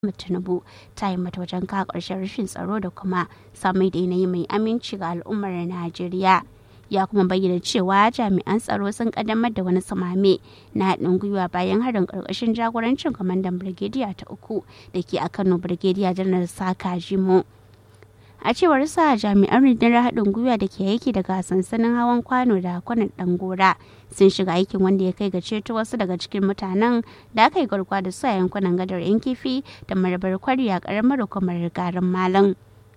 Tinubu ta yi mata wajen ka ƙarshen rashin tsaro da kuma samai da yanayi mai aminci ga al'ummar Najeriya. Ya kuma bayyana cewa jami'an tsaro sun kaddamar da wani samame na haɗin gwiwa bayan harin ƙarƙashin jagorancin kwamandan Birgediya ta uku da ke a Kano Birgediya Janar Saka Jimo. a cewar sa jami'an rundunar haɗin gwiwa da ke aiki daga sansanin hawan kwano da kwanan ɗangora sun shiga aikin wanda ya kai ga ceto wasu daga cikin mutanen da aka yi garkuwa da su a yankunan gadar yan kifi da marabar kwari a ƙaramar hukumar garin malam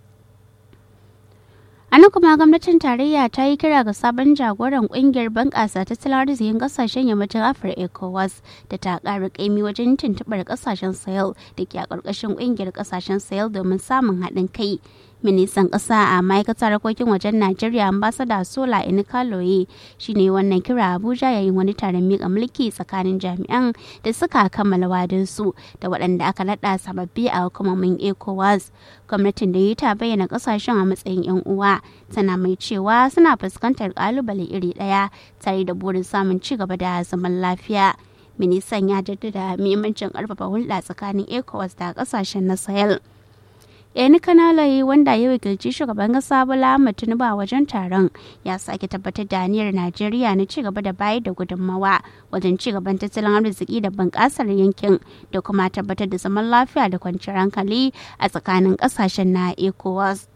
a nan kuma gwamnatin tarayya ta yi kira ga sabon jagoran kungiyar bunƙasa tattalin arzikin ƙasashen yammacin afirka ecowas da ta ƙara ƙaimi wajen tuntuɓar ƙasashen sahel da ke a ƙarƙashin ƙungiyar ƙasashen sahel domin samun haɗin kai ministan ƙasa a ma'aikatar harkokin wajen najeriya ambasada sola inikaloye shine wannan kira abuja yayin wani taron miƙa mulki tsakanin jami'an da suka kammala wadinsu da waɗanda aka naɗa sababbi a hukumomin ecowas gwamnatin da yi ta bayyana ƙasashen a matsayin 'yan uwa tana mai cewa suna fuskantar ƙalubale iri ɗaya tare da burin samun ci gaba da zaman lafiya ministan ya jaddada muhimmancin ƙarfafa hulɗa tsakanin ecowas da ƙasashen na sahel yani kanalaye wanda ya wakilci shugaban kasa bola ahmed tinubu a wajen taron ya sake tabbatar da aniyar najeriya na ci gaba da bayar da gudunmawa wajen ci gaban tattalin arziki da bunƙasar yankin da kuma tabbatar da zaman lafiya da kwanciyar hankali a tsakanin ƙasashen na ecowas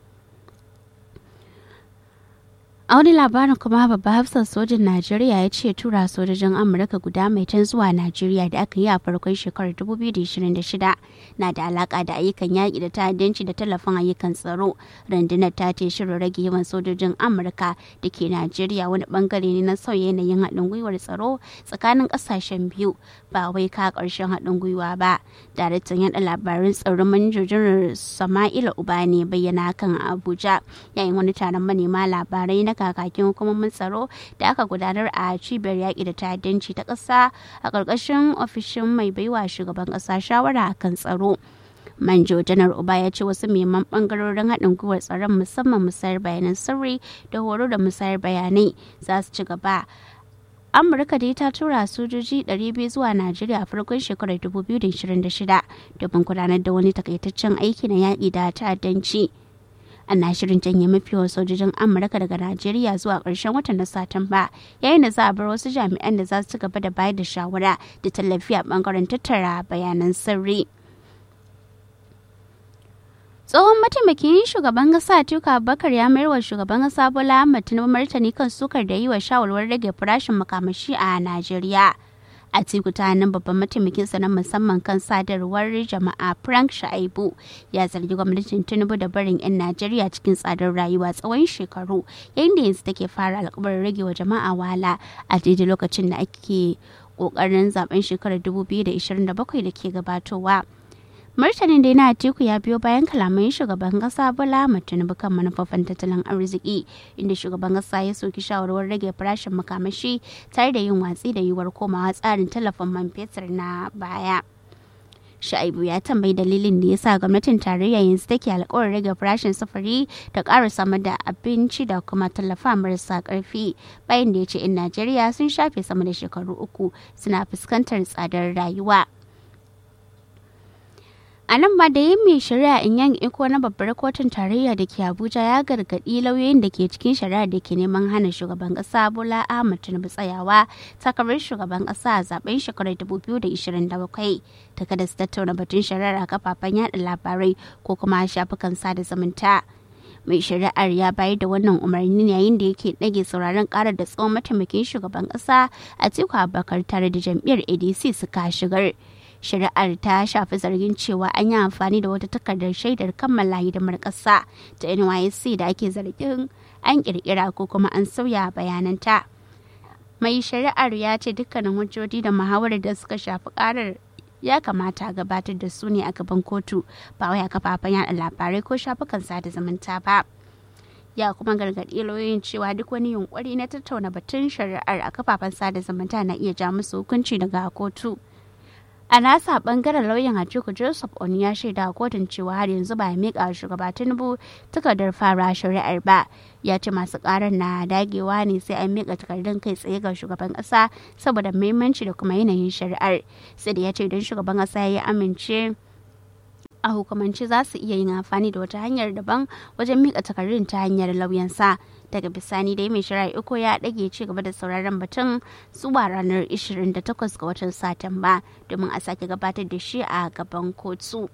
a wani labarin kuma babban hafsan sojin najeriya ya ce tura sojojin amurka guda mai can zuwa najeriya da aka yi a farkon shekarar 2026 na da alaka da ayyukan yaƙi da ta'addanci da tallafin ayyukan tsaro rundunar ta ce shirin rage yawan sojojin amurka da ke najeriya wani bangare ne na sauya yanayin haɗin gwiwar tsaro tsakanin ƙasashen biyu ba wai ka ƙarshen haɗin gwiwa ba daraktan yaɗa labarin tsaron manjojin sama'ila uba ne bayyana kan abuja yayin wani taron manema labarai na kakakin hukumomin tsaro da aka gudanar a cibiyar yaƙi da ta'addanci ta ƙasa a ƙarƙashin ofishin mai baiwa shugaban ƙasa shawara akan tsaro manjo janar uba ya ce wasu muhimman bangarorin haɗin gwiwar tsaron musamman musayar bayanan sirri da horo da musayar bayanai za su ci gaba amurka dai ta tura sojoji 200 zuwa najeriya a farkon shekarar 2026 domin gudanar da wani takaitaccen aiki na yaƙi da ta'addanci ana shirin janye mafi yawan sojojin amurka daga najeriya zuwa ƙarshen watan na satumba yayin da za a bar wasu jami'an da za su ci gaba da bayar da shawara da tallafi a bangaren tattara bayanan sirri tsohon mataimakin shugaban kasa tuka bakar ya mayar wa shugaban kasa bola ahmad tinubu martani kan sukar da yi wa shawarwar rage farashin makamashi a najeriya a ta nan babban mataimakin sa na musamman kan sadarwar jama'a frank shaibu ya zargi gwamnatin tinubu da barin 'yan najeriya cikin tsadar rayuwa tsawon shekaru yayin da yanzu take fara alkabarin rage wa jama'a wahala a daidai lokacin da ake kokarin zaben shekarar 2027 da ke gabatowa martanin da yana teku ya biyo bayan kalaman shugaban kasa bola tinubu kan manufofin tattalin arziki inda shugaban kasa ya soki shawarwar rage farashin makamashi tare da yin watsi da yiwuwar komawa tsarin tallafin man fetur na baya Sha'ibu ya tambayi dalilin da ya sa gwamnatin tarayya yanzu take alkawarin rage farashin sufuri da ƙara samar da abinci da kuma tallafa marasa ƙarfi bayan da ya ce 'yan Najeriya sun shafe sama da shekaru uku suna fuskantar tsadar rayuwa. a nan ba da yin mai shari'a in yan iko na babbar kotun tarayya da ke abuja ya gargaɗi lauyoyin da ke cikin shari'a da ke neman hana shugaban ƙasa bola ahmad tinubu tsayawa takarar shugaban ƙasa a zaben shekarar 2027 ta kada su tattauna batun shari'ar a kafafen yada labarai ko kuma shafukan sada zumunta mai shari'ar ya bayar da wannan umarni yayin da yake ɗage sauraron karar da tsohon mataimakin shugaban ƙasa a tiku abubakar tare da jam'iyyar adc suka shigar shari'ar ta shafi zargin cewa an yi amfani da wata takardar shaidar kammala hidimar ƙasa ta nysc da ake zargin an kirkira ko kuma an sauya bayananta mai shari'ar ya ce dukkanin hujjoji da muhawarar da suka shafi karar ya kamata a gabatar da su ne a gaban kotu ba wai a kafafen yada labarai ko shafukan sada zumunta ba ya kuma gargaɗi lauyoyin cewa duk wani yunkuri na tattauna batun shari'ar a kafafen sada zumunta na iya ja musu hukunci daga kotu a nasa bangaren lauyan Hajiku Joseph Oni ya shaida a kotun cewa har yanzu ba ya miƙa shugaba Tinubu takardar fara shari'ar ba ya ce masu karar na dagewa ne sai an miƙa takardun kai tsaye ga shugaban ƙasa saboda muhimmanci da kuma yanayin shari'ar sai da ya ce don shugaban ƙasa ya amince a hukumance za su iya yin amfani da wata hanyar daban wajen mika takardun ta hanyar lauyansa daga bisani dai mai shari'a iko ya ɗage ci gaba da sauraron batun zuwa ranar 28 ga watan satumba domin a sake gabatar da shi a gaban kotu.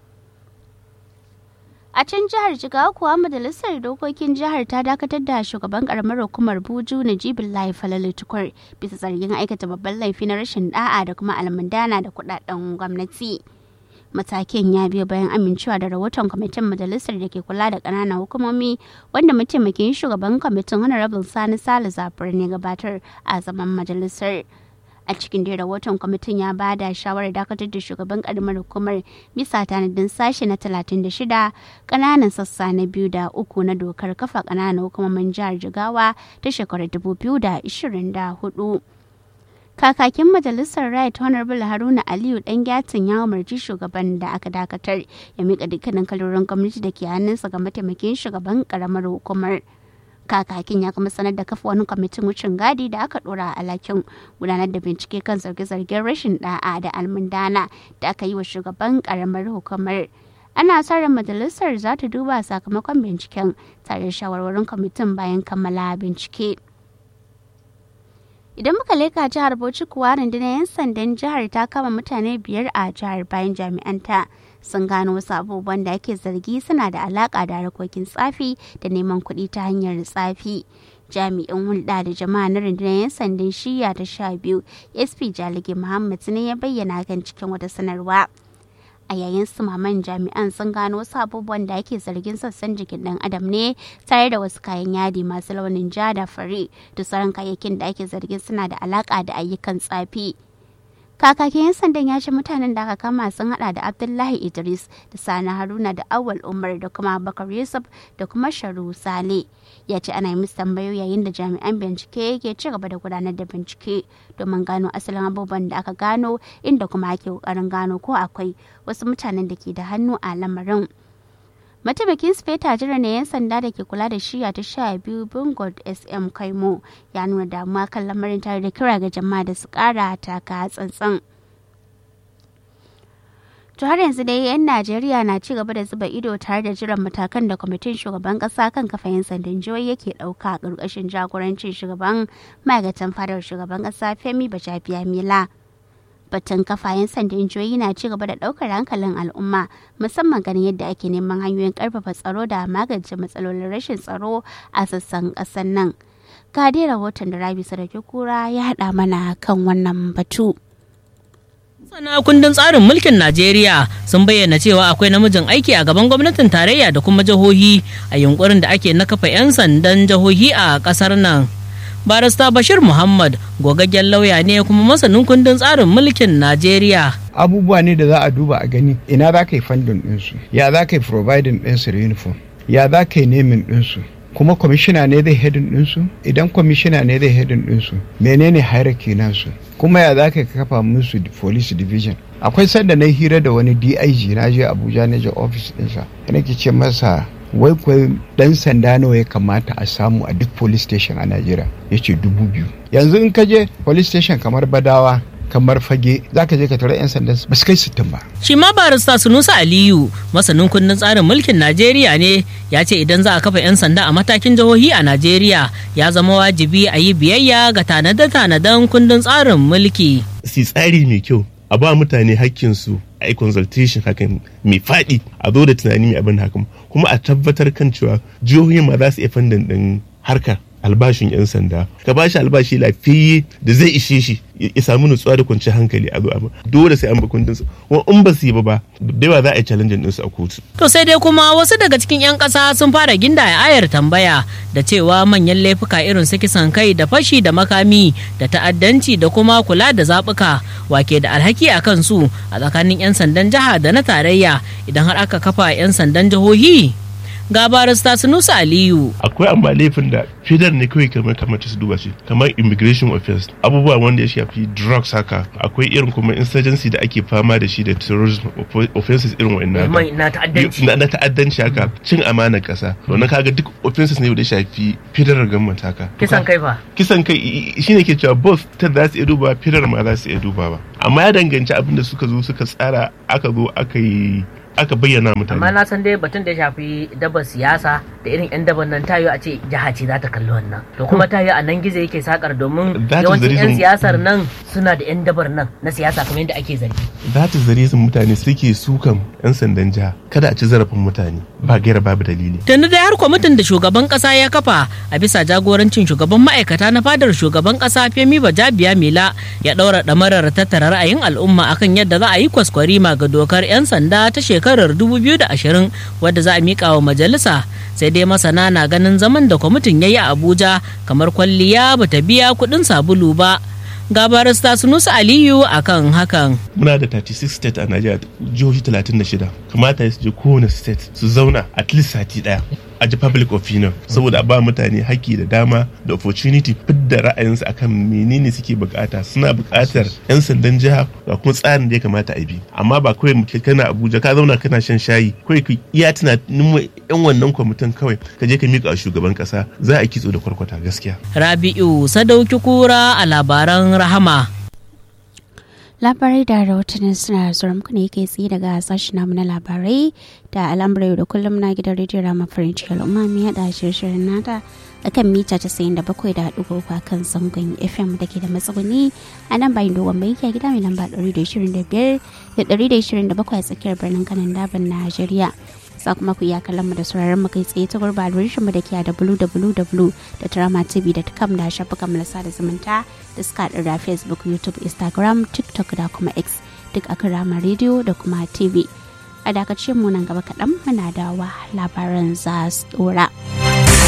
A can jihar Jigawa kuwa majalisar dokokin jihar ta dakatar da shugaban karamar hukumar Buju Najibullahi Falalu Tukur bisa zargin aikata babban laifi na rashin da'a da kuma almundana da kudaden gwamnati. Matakin ya biyo bayan amincewa da rahoton kwamitin majalisar da ke kula da ƙananan hukumomi wanda mataimakin shugaban kwamitin Honorable Sani Sale Zafir ne gabatar a zaman majalisar. a cikin da rahoton kwamitin ya ba da shawarar dakatar da shugaban karamar hukumar bisa tanadin sashe na 36 kananan sassa na biyu da uku na dokar kafa kananan hukumomin jihar jigawa ta shekarar 2024 kakakin majalisar right honorable haruna aliyu dan gyatin ya umarci shugaban da aka dakatar ya mika dukkanin kalorin gwamnati da ke hannunsa ga mataimakin shugaban karamar hukumar kakakin ya kuma sanar da kafa wani kwamitin wucin gadi da aka dora a alakin gudanar da bincike kan zarge-zargen rashin da'a da almundana da aka yi wa shugaban karamar hukumar ana sa ran majalisar za ta duba sakamakon binciken tare da shawarwarin kwamitin bayan kammala bincike idan muka leka jihar bauchi kuwa rundunar 'yan sandan jihar ta kama mutane biyar a jihar bayan jami'anta sun gano wasu abubuwan da ake zargi suna da alaka da harkokin tsafi da neman kuɗi ta hanyar tsafi jami'in hulɗa da jama'a na rundunar 'yan sandan shiya ta sha biyu sp jalige muhammad ne ya bayyana kan cikin wata sanarwa a yayin sumaman jami'an sun gano wasu abubuwan da ake zargin sassan jikin dan adam ne tare da wasu kayan yadi masu launin ja da fari da sauran kayayyakin da ake zargin suna da alaka da ayyukan tsafi kakakin 'yan sandan ya ce mutanen da aka kama sun hada da abdullahi idris da sani haruna da awal umar da kuma bakar yusuf da kuma sharu sale ya ce ana yi musu tambayoyi yayin da jami'an bincike ke ci gaba da gudanar da bincike domin gano asalin abubuwan da aka gano inda kuma ake kokarin gano ko akwai wasu mutanen da ke da hannu a lamarin mataimakin speta jira na 'yan sanda da ke kula da shiya ta sha biyu bungod sm kaimo ya nuna damuwa kan lamarin tare da kira ga jama'a da su kara taka tsantsan to har yanzu dai 'yan najeriya na ci gaba da zuba ido tare da jiran matakan da kwamitin shugaban kasa kan kafa 'yan sandan jihohi yake dauka a ƙarƙashin jagorancin shugaban ma'aikatan fadar shugaban kasa femi bajabiya mila batun kafayen sandan jihohi na ci gaba da daukar hankalin al'umma musamman ganin yadda ake neman hanyoyin karfafa tsaro da magance matsalolin rashin tsaro a sassan ƙasar nan ga dai rahoton da rabi sadauki kura ya haɗa mana kan wannan batu Masana kundin tsarin mulkin Najeriya sun bayyana cewa akwai namijin aiki a gaban gwamnatin tarayya da kuma jihohi a yunkurin da ake na kafa 'yan sandan jihohi a ƙasar nan. barista bashir muhammad gogaggen lauya ne kuma masanin kundin tsarin mulkin najeriya abubuwa ne da za a duba a gani ina za ka yi fandin ɗinsu ya za ka yi providing ɗinsu da uniform ya za ka yi nemin ɗinsu kuma kwamishina ne zai hedin ɗinsu idan kwamishina ne zai hedin ɗinsu menene hierarchy nasu kuma ya za ka kafa musu police division akwai sanda na hira da wani dig na je abuja na je office ɗinsa nake ce masa wai kwai dan sanda nawa ya kamata a samu a duk police station a najeriya ya ce dubu biyu yanzu in ka je police station kamar badawa kamar fage za ka je ka tara 'yan sanda ba su kai sittin ba. shi ma barista sunusa aliyu masanin kundin tsarin mulkin najeriya ne ya ce idan za a kafa 'yan sanda a matakin jihohi a najeriya ya zama wajibi a yi biyayya ga tanade-tanaden kundin tsarin mulki. si tsari mai kyau a ba mutane hakkinsu a yi consultation hakan mai faɗi a zo da tunani mai abin hakan kuma a tabbatar kan cewa jihohi ma za su iya fandan ɗin harkar albashin 'yan sanda ka ba shi albashi lafiyayye da zai ishe shi ya samu nutsuwa da kwanciyar hankali a zo abin dole sai an ba kundin su kuma in ba su yi ba ba da yawa za a yi challenge ɗinsu a kotu. to sai dai kuma wasu daga cikin 'yan ƙasa sun fara gindaya ayar tambaya da cewa manyan laifuka irin su kisan kai da fashi da makami da ta'addanci da kuma kula da zaɓuka wake da alhaki a kansu a tsakanin 'yan sandan jiha da na tarayya idan har aka kafa 'yan sandan jihohi ga barista Sunusa Aliyu. Akwai amma laifin da fidar ne kawai kamar kamar su duba shi kamar immigration offense abubuwa wanda ya shafi drugs haka akwai irin kuma insurgency da ake fama da shi da terrorism offenses irin wa'annan na ta'addanci na ta'addanci haka cin amanar kasa wannan kaga duk offenses ne da ya shafi federal government haka kisan kai fa kisan kai shine ke cewa both ta za su iya duba federal ma za su iya duba ba amma ya danganci abin da suka zo suka tsara aka zo aka yi aka bayyana mutane amma na san dai batun da ya shafi dabar siyasa da irin yan dabar nan tayo a ce jiha ce za ta kalli wannan to kuma tayo a nan gizo yake sakar domin That is the yawancin yan reason- siyasar nan suna da yan dabar nan na siyasa kamar yadda ake zargi that is the reason mutane suke sukan 'yan sandan jiha kada a ci zarafin mutane ba gaira babu dalili tunda dai har kwamitin da shugaban kasa ya kafa a bisa jagorancin shugaban ma'aikata na fadar shugaban kasa femi bajabiya mila ya daura damarar tattara ra'ayin al'umma akan yadda za a yi kwaskwarima ga dokar 'yan sanda ta shekarar 2020 wadda za a mika wa majalisa sai dai masana na ganin zaman da kwamitin ya yi a abuja kamar kwalliya bata biya kuɗin sabulu ba ga barista sunusu aliyu akan hakan muna da 36 state a Najeriya jihohi 36 kamata su je kowane state su zauna at least sati daya a ji public opinion saboda a ba mutane haƙƙi da dama da opportunity fidda ra'ayinsu akan menene suke bukata suna bukatar 'yan sandan jiha ga kuma tsarin da ya kamata a bi amma ba kawai muke kana abuja ka zauna kana shan shayi kawai ka iya tunanin yan wannan kwamitin kawai ka je ka miƙa wa shugaban ƙasa za a kitso da kwarkwata gaskiya rabi'u sadauki kura a labaran rahama labarai da rahotannin suna zuwa muku ne kai tsaye daga sashen namu na labarai da al'amuran da kullum na gidan rediyo rama farin ciki al'umma mai hada shirin nata a kan mita casa'in da bakwai da haɗu a kan zangon fm da ke da matsuguni a nan bayan dogon bai a gida mai lamba ɗari da ishirin da biyar da ɗari da ishirin da bakwai a tsakiyar birnin kanan daban najeriya za kuma ku iya kallon mu da sauraron mu kai tsaye ta gurba mu da ke a www.dramatv.com da shafukan mu na sada zumunta da suka haɗu da facebook youtube instagram tiktok da kuma x duk akan rama rediyo da kuma tv a dakace mu nan gaba kaɗan muna dawa labaran za su ɗora.